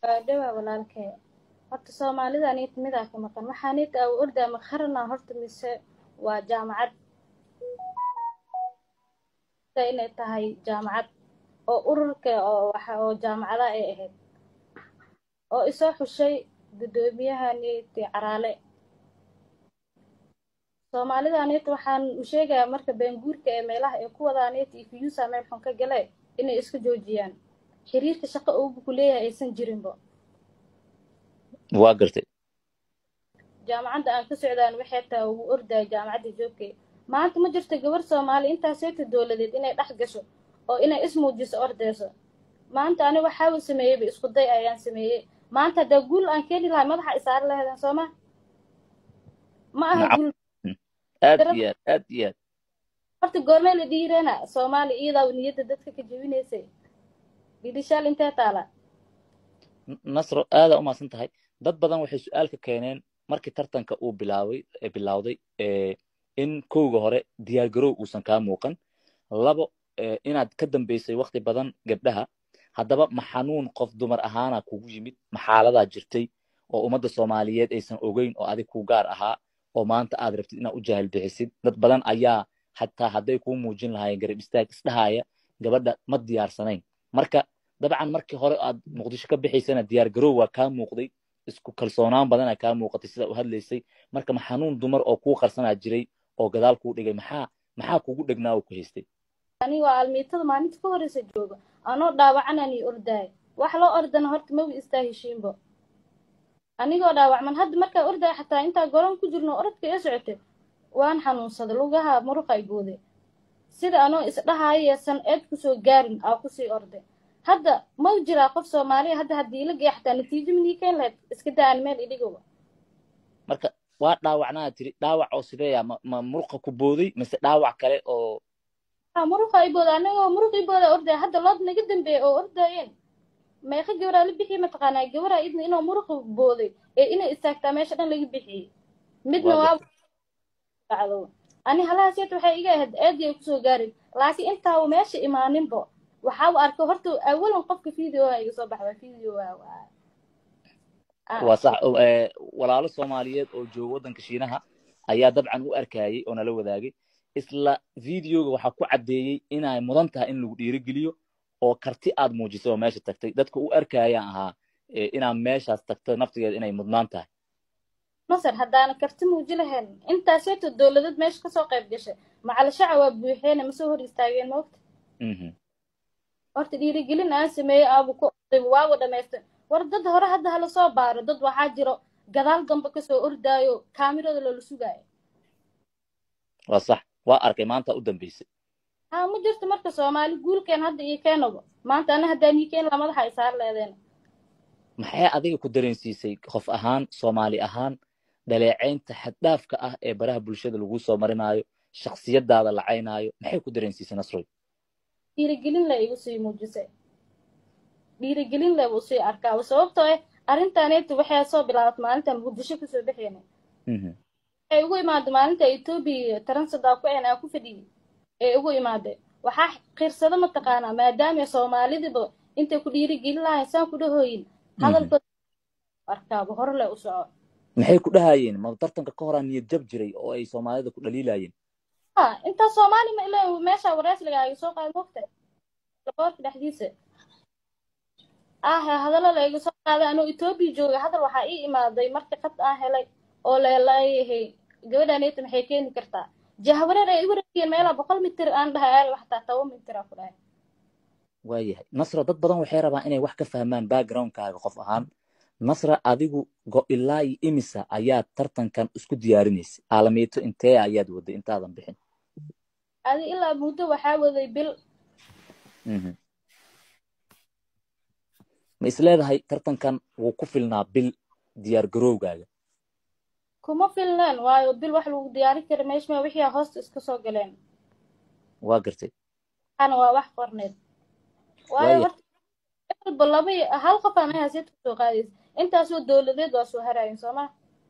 waa dhawaa walaalkee horta soomaalida aniit midaa ka maqan waxaa niit aa ordaa ma qarana horta mise waa jaamacad inay tahay jaamacad oo ururka oo waxa oo jaamacada ay ahayd oo isoo xushay guddoomiyaha niiti caraale soomaalida aniit waxaan u sheegayaa marka beenguurka ee meelaha ay ku wadaa niit iyo fiyuusa meel xun ka gale inay iska joojiyaan xiriirka shaqo uubu ku leeyahay aysan jirinbo waa gartay jaamacadda aan ka socdaan waxay tahay ugu ordaya jaamacadda joogkay maanta ma jirto gabar soomaali intaaseeta dowladeed inay dhex gasho oo inay ismuujiso ordeyso maanta ani waxaaba sameeyeyba isku day ayaan sameeyey maanta haddaa guul aan keeni lahay madaxa isaari lahaydaan sooma ma aha Nacam. guul aad iyo aad aad iyo aad horta goormee la dhiireena soomaali iyadaa niyadda dadka ka jebinaysay bidishaal intee taala N- nasro aadaa u mahadsan tahay dad badan waxay su-aal ka keeneen markii tartanka uu bilaabay ee bilowday ee in kowga hore diyaargarow uusan kaa muuqan labo ee inaad ka dambeysay waqti badan gabdhaha haddaba ma xanuun qof dumar ahaana kugu yimid ma xaaladaa jirtay oo ummadda soomaaliyeed aysan ogeyn oo adig ku gaar ahaa oo maanta aad rabtid inaad u jaahil bixisid dad badan ayaa xataa hadday kuu muujin lahaayeen garab istaag isdhahaya gabadha ma diyaarsanayn marka dabcan markii hore aad muqdisho ka bixaysana diyaar garow waa kaa muuqday isku kalsoonaan badanaa kaa muuqatay sida u hadlaysay marka ma xanuun dumar oo kuu qarsanaa jiray oo gadaal kuu dhigay maxaa maxaa kugu dhegnaa oo ku haystay ani waa almiitada maalinta ka horeysa jooga anoo dhaawacanani ordaay wax loo ordana horta mawi istaa heshiinbo anigoo dhaawacman hadda markaa ordaay xataa intaa goron ku jirno orodka ee socotay waan xanuunsaday lugaha muruqa ay gooday sida anoo isdhahaayo san eed kusoo gaarin aa kusii orday hadda mau jiraa qof soomaaliya hadda haddii la geeya xataa natiijo minii keen lahayd iska daa aan meel idhigowa marka waa dhaawacnaa tiri dhaawac oo sideeya ma, ma muruqa ku booday mise dhaawac kale oo Ah, muruqa ay booda anagoo muruq i booda ordaya hadda lood naga dambeeya oo ordaayeen meeqa gabaraa la bixiyey mataqaanaa gabaraa idna inuu muruqa booday ee inay istaagtaa meesha dhan laga bixiyey midna Waa waa dhacdo ani halahaseet waxay iga ahayd aadi ay kusoo gaarin laakiin intaa meesha imaaninbo waxaa u arkay horta awalan qofka video iga soo baxda video waa waa Ah, waa sax oo, ee, walaalo soomaaliyeed oo jooga waddanka shiinaha ayaa dabcan u arkayay oo nala wadaagay isla videoga waxaa ku caddeeyey inay mudan tahay in lagu dhiirigeliyo oo karti aad muujisay oo meesha tagtay dadka u arkayaan ahaa ee, inaad meeshaas tagto naftigeeda inay mudnaan tahay masar haddaana karti muuji lahayn intaaseeto dowladad meesha kasoo qayb gashay macalashaca waa buuxeene masoo hor istaageen moogta Mhm. horta dhiirigelin aan sameeyey aabu ku orday waagu dhamaystay war dad hore hadda hala soo baaro dad waxaa jiro gadaal dambe kasoo ordaayo kaamirada loola sugaayo waa sax waa arkay maanta u dambeysay haa ma jirto marka soomaali guulkeen hadda iyo keenaba maanta ana haddaan ii keen la madaxa isaar leedeen maxay adiga ku dareensiisay qof ahaan soomaali ahaan dhaleecaynta xaddhaafka ah ee baraha bulshada lagu soo marinaayo shakhsiyadaada lacaynaayo maxay ku dareensiisay nasroy dhiirigelin le igu sii muujisay dhiirigelin le buu sii arkaaba sababtoo ah arrintaaneeta waxay soo bilaabatay maalinta muqdisho kasoo baxeena Mhm. waxay ugu imaaday maalinta etoobiya taransadaa ku een aa ku fadhiyey ee ugu imaaday waxaa qirsada mataqaanaa maadaama soomaalidiba intay ku dhiirigelin lahayn saan ku dhahooyin hadalkooda arkaaba hore le u soco maxay ku dhahayeen ma tartanka ka horaa niyad jab jiray oo ay soomaalida ku dhaliilayeen ha intaa soomaali ma ilaa meesha wareesligaaga soo qaad mogta laboorka dhexdiisa ah hadallo la iga soo qaaday anuu etoobiya jooga hadal waxaa ii imaaday marka qad aan helay oo leelayahay gabadhaneeta maxay keeni kartaa jahwareer ay igu wareegeen meelaa boqol mitir aan dhahay aal xataa toban mitir aa ku dhahay waayahay nasra dad badan waxay rabaan inay wax ka fahmaan backgroundkaaga qof ahaan nasra adigu go ilaa iyo imisa ayaad tartankan isku diyaarinaysay aalamiito intee ayaad waday intaadan bixin adi ilaa muddo waxaa waday bil Mhm. ma isleedahay tartankan wuu ku filnaa bil diyaar garowgaaga kuma filneen waayo bil wax lagu diyaarin kara meeshma wixii hoosta iska soo galeen waa gartay waxaana waa wax qorneed waayo Waaya. horta walba laba iyo- hal qof aan ahay seed kusoo qaadaysa intaasoo dowladeed waa soo harayin sooma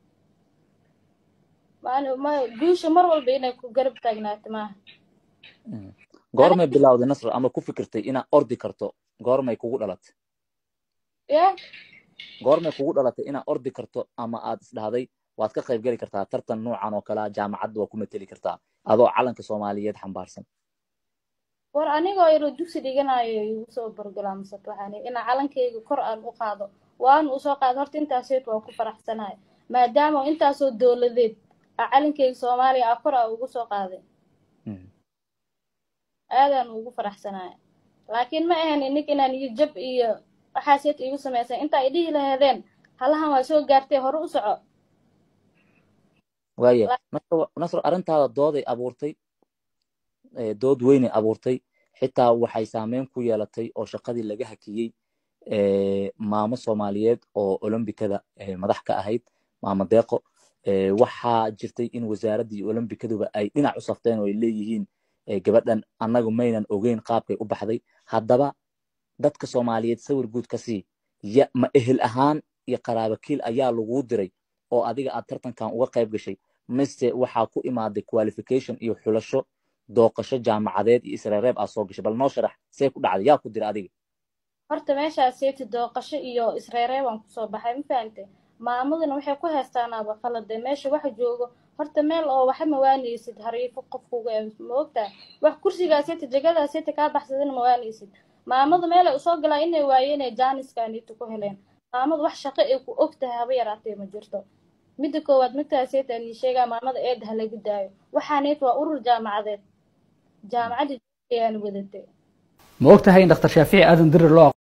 maan ma guusha mar walba inay ku garab taagnaato maaha Mhm. goormay bilowday nasra ama ku fikirtay inaad ordi karto goormay kugu dhalatay ya goormay kugu dhalatay inaad ordi karto ama aad isdhahday waad ka qaybgeli kartaa tartan noocan oo kalea jaamacadda waa ku mateli kartaa adoo calanka soomaaliyeed xambaarsan war anigoo yaro dugsi dhiganayo igu soo borgolaamsat waxaan inaa calankayga kor aan u qaado waana usoo qaado horta intaaseed waa ku faraxsanahay maadaama intaasoo dowladeed a calankayga soomaaliya a kor a ugu soo qaaday aadaan ugu faraxsanahay laakiin ma ahan inig inaan iyo jab iyo waxaaseed igu samaysan intaa idhihi laheedeen halahan waa soo gaartay hore u soco waaya nasro arrintaada dooday abuurtay dood weynay abuurtay xitaa waxay saameyn ku yeelatay oo shaqadii laga hakiyey maamo soomaaliyeed oo olombikada madax ka ahayd maamo deeqo waxaa jirtay in wasaaraddii olombikaduba ay dhinac u safteen oo ay leeyihiin gabadhan annagu maynan ogeyn qaabkay u baxday haddaba dadka soomaaliyeed sawir guud ka sii ma ehel ahaan iyo qaraabakiil ayaa laguu diray oo adiga aad tartankan uga qayb gashay mise waxaa ku imaaday qualification iyo xulasho dooqasho jaamacadeed iyo isreereeb aad soo gashay bal noo sharax see ku dhacday yaa ku dira adiga horta meeshaaseeti dooqasho iyo isreereebaan kusoo baxay ma fahante maamaduna waxay ku heestaanaaba qalade meesha waxa joogo horta meel oo waxa mawaanaysid hariifo qofkuga ma ogtahay wax kursigaaseeti jegadaaseti kaa baxsadana mawaanaysid maamadu meelay usoo galaa inay waayeen ee jaaniskaaniita ku heleen maamadu wax shaqo ay ku og tahay haba yaraatee ma jirto midda koowaad midkaaseeta anii sheegaa maamada eed ha lagu daayo waxaaneet waa urur jaamacadeed jaamacadda ayaan wadatay ma og tahay in dhakhtar shaafici aadan dirir loo